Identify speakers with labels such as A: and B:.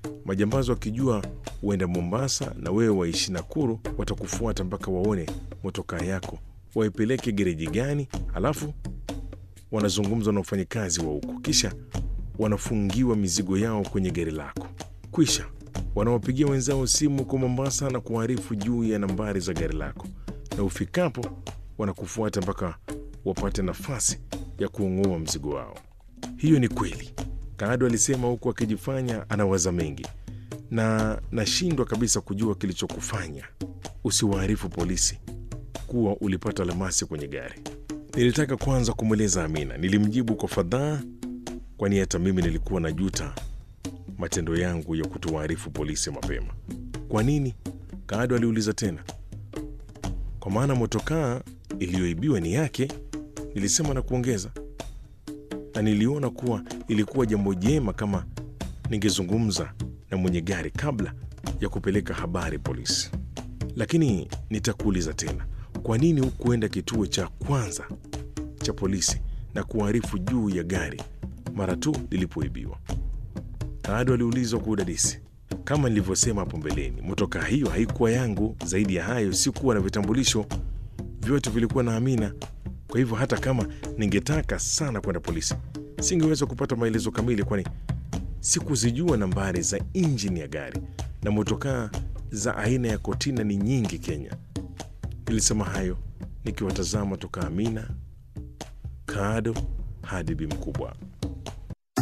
A: Majambazi wakijua uenda Mombasa na wewe waishi Nakuru, watakufuata mpaka waone motokaa yako, waipeleke gereji gani, alafu wanazungumza na wafanyakazi wa huko, kisha wanafungiwa mizigo yao kwenye gari lako. Kwisha wanawapigia wenzao simu kwa Mombasa na kuarifu juu ya nambari za gari lako, na ufikapo wanakufuata mpaka wapate nafasi ya kuung'oa mzigo wao. Hiyo ni kweli, Kaado alisema huku akijifanya anawaza mengi, na nashindwa kabisa kujua kilichokufanya usiwaarifu polisi kuwa ulipata almasi kwenye gari. Nilitaka kwanza kumweleza Amina. Nilimjibu kwa fadhaa, kwani hata mimi nilikuwa na juta matendo yangu ya kutowaarifu polisi mapema. Kwa nini? Kaado aliuliza tena. Kwa maana motokaa iliyoibiwa ni yake, nilisema na kuongeza, na niliona kuwa ilikuwa jambo jema kama ningezungumza na mwenye gari kabla ya kupeleka habari polisi. Lakini nitakuuliza tena, kwa nini hukuenda kituo cha kwanza cha polisi na kuarifu juu ya gari mara tu lilipoibiwa? Kaado aliulizwa kwa udadisi. Kama nilivyosema hapo mbeleni, motokaa hiyo haikuwa yangu. Zaidi ya hayo, sikuwa na vitambulisho, vyote vilikuwa na Amina. Kwa hivyo hata kama ningetaka sana kwenda polisi, singeweza kupata maelezo kamili, kwani sikuzijua nambari za injini ya gari, na motokaa za aina ya kotina ni nyingi Kenya. Nilisema hayo nikiwatazama toka Amina, Kaado hadi Bi Mkubwa.